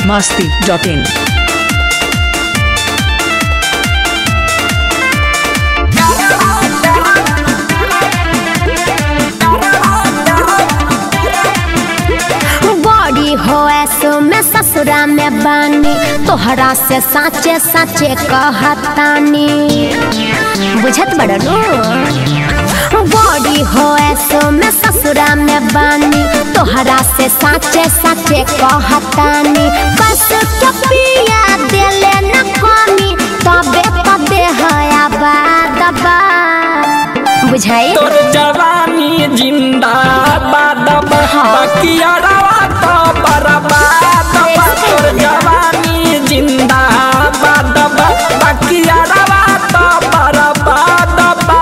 masti.in. बड़ी हो ऐसो में ससुरा में बानी तोहरा से साचे साचे कहतानी बुझत बड़नू बड़ी हो ऐसो में ससुरा में बानी तोहरा से साचे साचे कहतानी बस के पिया देले न कमी तबे तबे हया बादबा बुझाई तोर जवानी जिंदाबाद बाकी अरवा तो बर्बाद बा। तोर जवानी जिंदाबाद बाकी अरवा तो बर्बाद बा।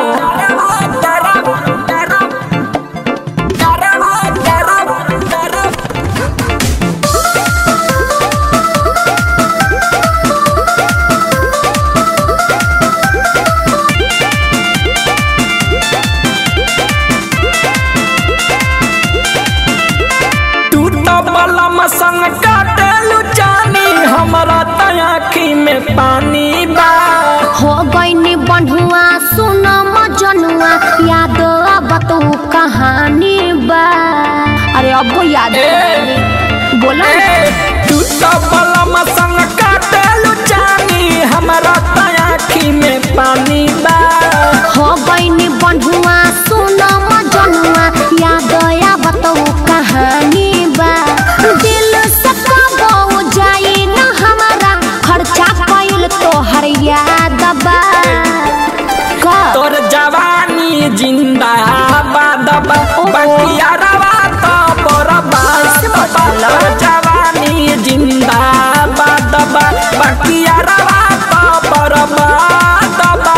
तू तो बलम संग काटेलू जानी हमरा त आँखी में पानी बा हो गईनी बंधुआ सुन मजनुआ याद अब तू कहानी बा अरे अब याद बोला तू तो बलम संग काटेलू जानी हमरा त आँखी में पानी बा हो गईनी बंधुआ सुन मजनुआ याद अब तू कहानी बा दिल से कबो जाई न हमारा खर्चा कइल तोहर याद बा का तोर जवानी जिंदाबाद बा बाकी अरवा तो बर्बाद बा तोर जवानी जिंदाबाद बा बाकी अरवा तो बर्बाद बा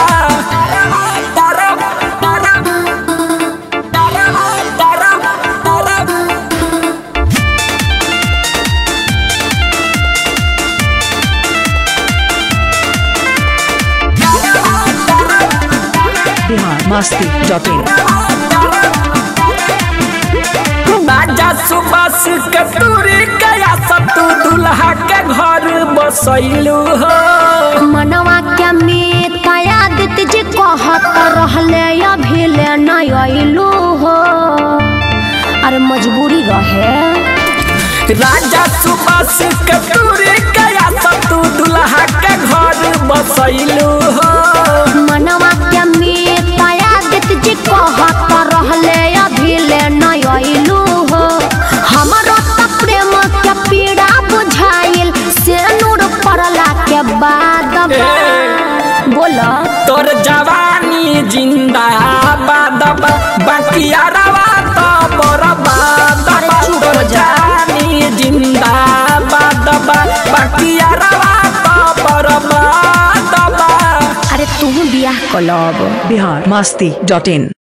Bihar masti.in. बाजा सुबस के तूरी गया सतु दुल्हा के घर बसैलू हो मनवा के में आदित जी कहत रहले अभी ले नहीं अइलू हो अरे मजबूरी रहे राजा सुबस के तूरी गया सतु दुल्हा के घर बसैलू हो मनवा के में आदित जी कहत रहले अभी ले नहीं अइलू हो हमरो त प्रेम के पीड़ा बुझाइल से नूर पड़ला के बाद बोला तोर जवानी जिंदाबाद बा बाकी अरवा तो बर्बाद अरे बा चुप तोर हो जा। जवानी जिंदाबाद बा बाकी अरवा तो बर्बाद बा अरे तू बियाह कलब Bihar masti.in.